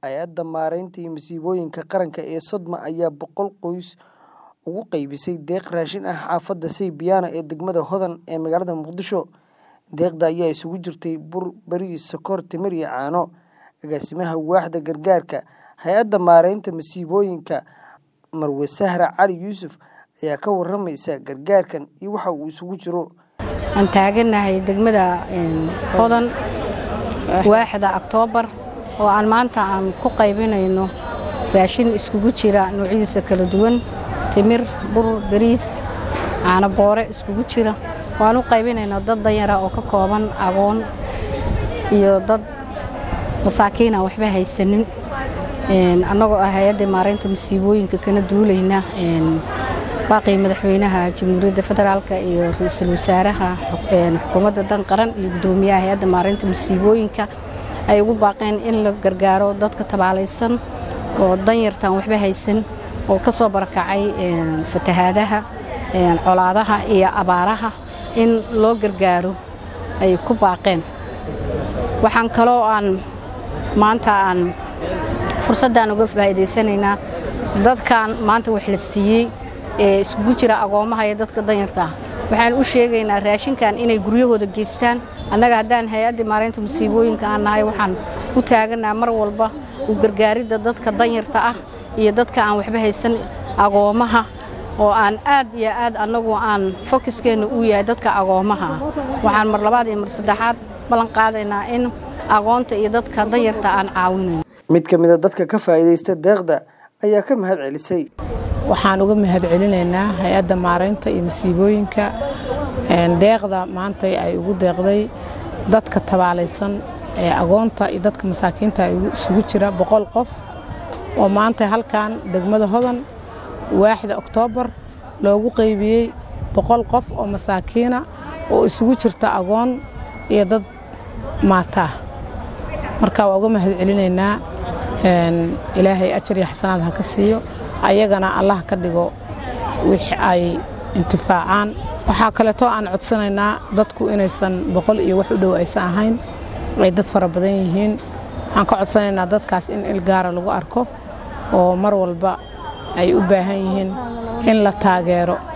hay-adda maareynta iyo masiibooyinka qaranka ee sodma ayaa boqol qoys ugu qaybisay deeq raashin ah xaafadda saybiyaano ee degmada hodan ee magaalada muqdisho deeqda ayaa isugu jirtay bur bariis sokor timir iyo caano agaasimaha waaxda gargaarka hay-adda maareynta masiibooyinka marwe sahra cali yuusuf ayaa ka waramaysa gargaarkan iyo waxa uu isugu jiro aan taaganahay degmada hodan waaxda oktoobar oo aan maanta aan ku qaybinayno raashin iskugu jira noocyadiisa kala duwan timir bur bariis caano boore iskugu jira waan u qaybinayno dad danyara oo ka kooban agoon iyo dad masaakiin aan waxba haysanin annagoo ah hay-adda maareynta masiibooyinka kana duulayna baaqii madaxweynaha jamhuuriyadda federaalk iyo ra-iisul wasaaraha xukuumadda dan qaran iyo guddoomiyaha hay-adda maareynta masiibooyinka ay ugu baaqeen in la gargaaro dadka tabaalaysan oo danyartaan waxba haysan oo ka soo barakacay fatahaadaha colaadaha iyo abaaraha in loo gargaaro ay ku baaqeen waxaan kaloo aan maanta aan fursaddan uga faa'iidaysanaynaa dadkan maanta wax la siiyey ee iskugu jira agoomaha iyo dadka danyarta ah waxaan u sheegaynaa raashinkan inay guryahooda geystaan annaga haddaan hay-adda maareynta masiibooyinka aan nahay waxaan u taaganaa mar walba u gargaaridda dadka danyarta ah iyo dadka aan waxba haysan agoomaha oo aan aad iyo aad annagu aan fokiskeenna uu yahay dadka agoomaha ah waxaan mar labaad iyo mar saddexaad ballan qaadaynaa in agoonta iyo dadka danyarta aan caawinayn mid ka mida dadka ka faa'iidaysta deeqda ayaa ka mahad celisay waxaan uga mahad celinaynaa hay-adda maareynta iyo masiibooyinka deeqda maanta ay ugu deeqday dadka tabaalaysan ee agoonta iyo dadka masaakiinta isugu jira boqol qof oo maanta halkan degmada hodan waaxda oktoobar loogu qaybiyey boqol qof oo masaakiina oo isugu jirta agoon iyo dad maataa marka waa uga mahad celinaynaa ilaahay ajar iyo xasanaad ha ka siiyo ayagana allah ka dhigo wix ay intifaacaan waxaa kaleeto aan codsanaynaa dadku inaysan boqol iyo wax u dhow aysan ahayn ay dad fara badan yihiin waxaan ka codsanaynaa dadkaas in ilgaara lagu arko oo mar walba ay u baahan yihiin in la taageero